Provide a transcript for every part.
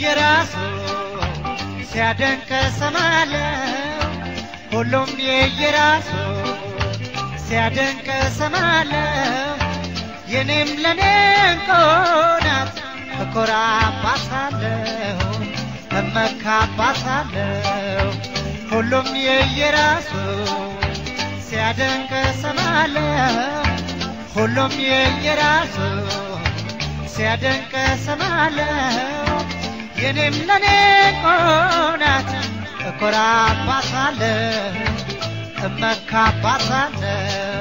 የየራሱ ሲያደንቅ ሰማለው ሁሉም የየራሱ ሲያደንቅ ሰማለው የኔም ለኔ እንቆናት እኮራባታለሁ እመካባታለሁ ሁሉም የየራሱ ሲያደንቅ ሰማለው ሁሉም የየራሱ ሲያደንቅ ሰማለው የኔም ለኔ ቆናት እኮራባታለሁ እመካባታለሁ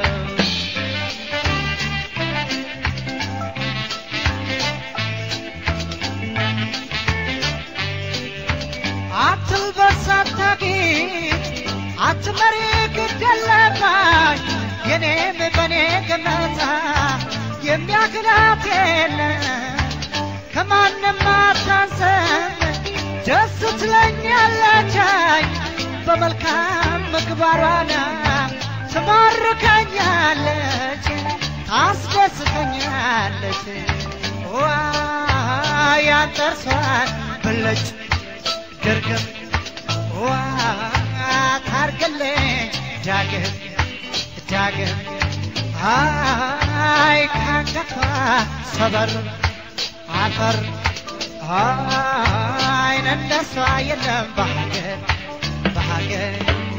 አትልበስ አታጌጥ አትመሪ ግደለባሽ የኔም በኔ ገመታ የሚያክላት የለም ከማንም አታንሰም ደስ ትለኛለቻይ በመልካም ምግባሯና ትማርከኛለች ታስደስተኛለች ዋ ያንጠርሷን ብለጭ ድርግም ዋ ታርግልኝ ዳግም ዳግም አይ ካንገቷ ሰበር አፈር አይን እንደሷ የለም በሀገር በሀገር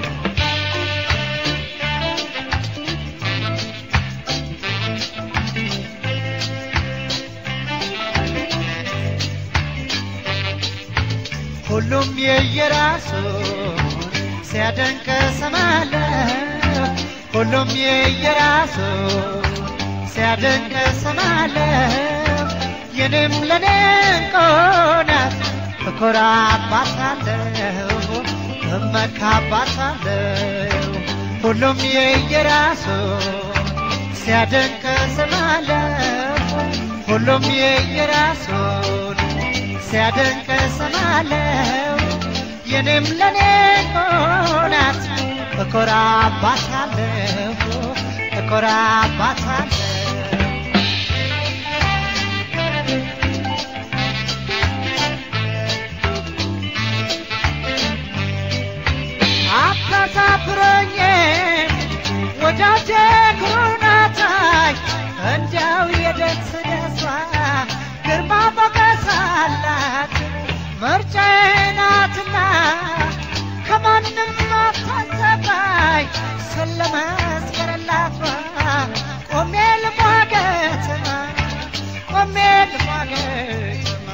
ሁሉም የየራሱ ሲያደንቅ ሰማለሁ ሁሉም የየራሱ ሲያደንቅ ሰማለሁ የኔም ለኔ እንቆናት እኮራባታለሁ እመካባታለሁ ሁሉም የየራሱ ሲያደንቅ ሰማለሁ ሁሉም የየራሱን ሲያደንቅ ሰማለሁ የኔም ለኔ ቆናት እኮራባታለሁ እኮራባታለሁ አታሳፍረኝ ወዳጄ ኩሩናታይ እንዲያው የደስ ደሷ ግርማ ሞገስ አላት ምርጫዬ ናትና ከማንም አታንሰባይ ስለመስከረላቷ ቆሜ ልሟገትማ ቆሜ ልሟገትማ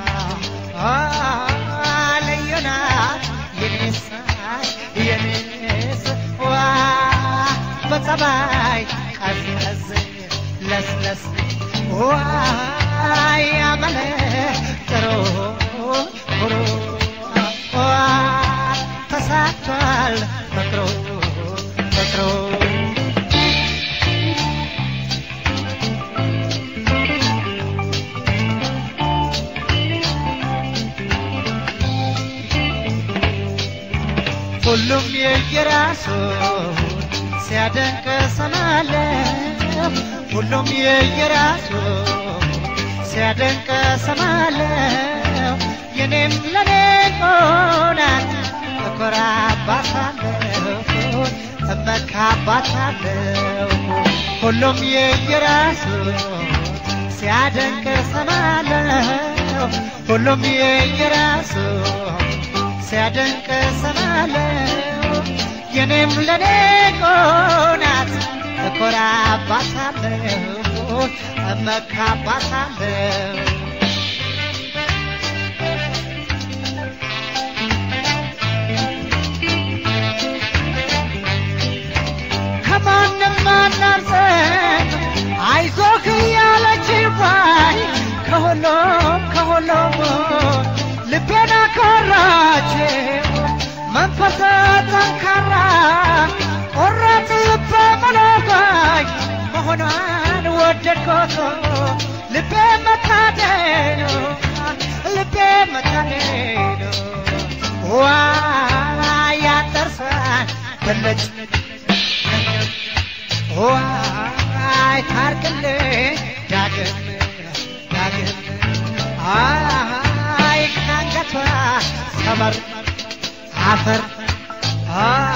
ልዩ ናት የኔሳ የኔስ ዋ በጸባይ ቀዝቀዝ ለስለስ ዋይ ያመለ ጥሩ ኩሩ ዋ ተሳክቷል ፍቅሩ ፍቅሩ ሁሉም የየራሱን ሲያደንቅ ሰማለሁ ሁሉም የየራሱን ሲያደንቅ ሰማለሁ የኔም ለኔ ቆናት እኮራባታለሁ እመካባታለሁ ሁሉም የየራሱን ሲያደንቅ ሰማለሁ ሁሉም የየራሱን ሲያደንቅ ሰማለሁ የኔም ለኔ ቆናት እኮራባታለሁ እመካባታለሁ ከማንም አናንሰን አይዞህ ያለች ባይ ከሁሉም ከሁሉም ልቤን አኮራች መንፈሰ ጠንካራ ቆራጥ ልበ መለጋይ መሆኗን ወደድኮቶ ልቤ መታደኑ ልቤ መታደኑ ዋ ያንጠርሷን በለጭ ዋይ ታርቅልኝ ዳግም ዳግም አይ ካንገቷ ሰመር አፈር